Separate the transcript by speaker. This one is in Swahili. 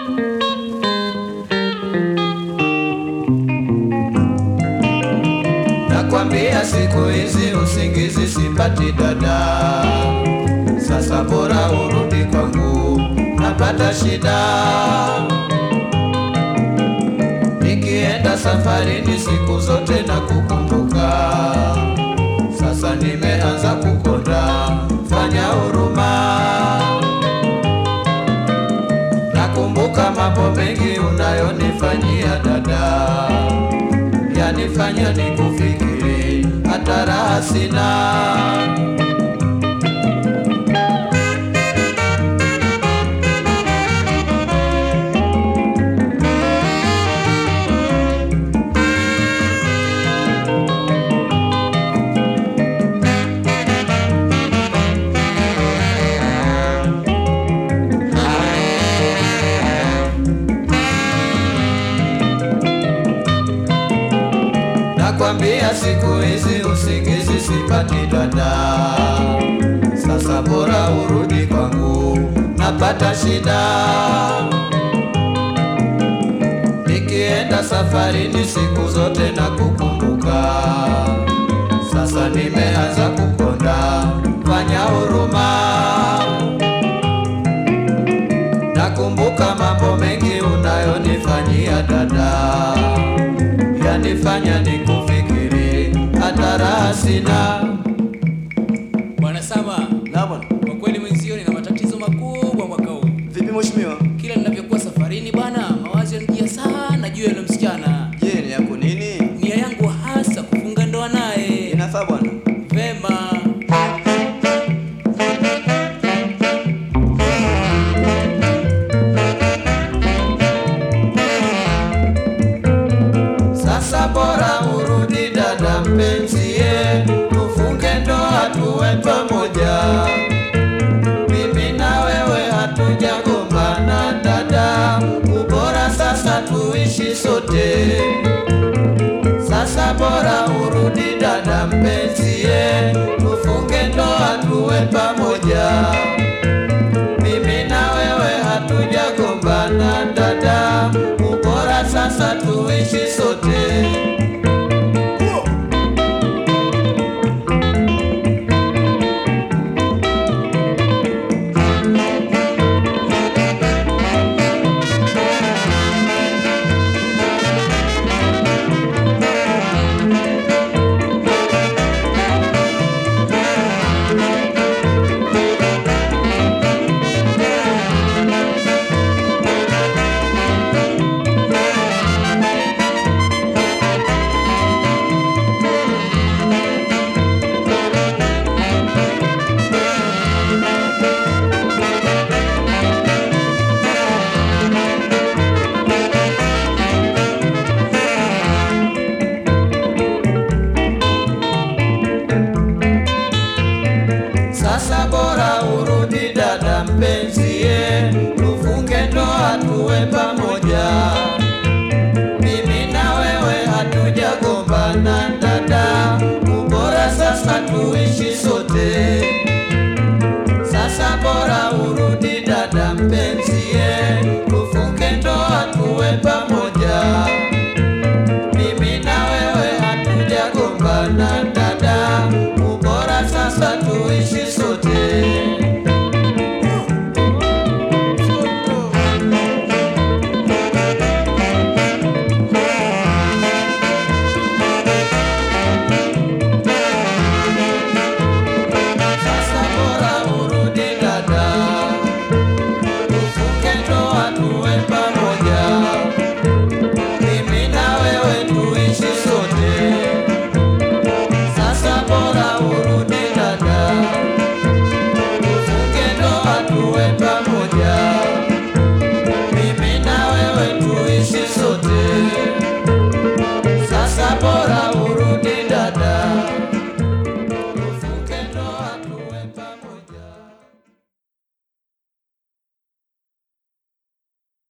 Speaker 1: Nakwambia siku hizi usingizi sipati dada, sasa bora urudi kwangu, napata shida nikienda safarini siku zote na kukumbuka, sasa nimeanza kukonda, fanya huruma. Nakumbuka mambo mengi unayonifanyia dada, yanifanya nikufikiri, hata raha sina. Nakwambia siku hizi usingizi sipati dada, sasa bora urudi kwangu, napata shida nikienda safarini siku zote na kukumbuka, sasa nimeanza kukonda, fanya huruma. Nakumbuka mambo mengi unayonifanyia dada yanifanya nikufikiri, hata raha sina.
Speaker 2: Bwana Saba,
Speaker 3: Na bwana.
Speaker 2: kwa kweli mwenzio nina matatizo makubwa mwaka huu.
Speaker 3: Vipi mheshimiwa?
Speaker 2: Kila ninavyokuwa safarini bwana, mawazo yanijia sana juu ya yule msichana.
Speaker 3: Je, ni yako nini?
Speaker 2: Nia yangu hasa kufunga ndoa naye.
Speaker 3: Inafaa bwana.
Speaker 2: Vema.
Speaker 1: Sasa bora urudi dada mpenzie, tufunge ndoa tuwe pamoja. Mimi na wewe hatujagombana dada, ubora sasa tuishi sote. Sasa bora urudi dada mpenzie, tufunge ndoa tuwe pamoja. Mimi na wewe hatujagombana dada, ubora sasa tuishi sote. Sasa bora urudi dada mpenzie, tufunge ndoa tuwe pamoja.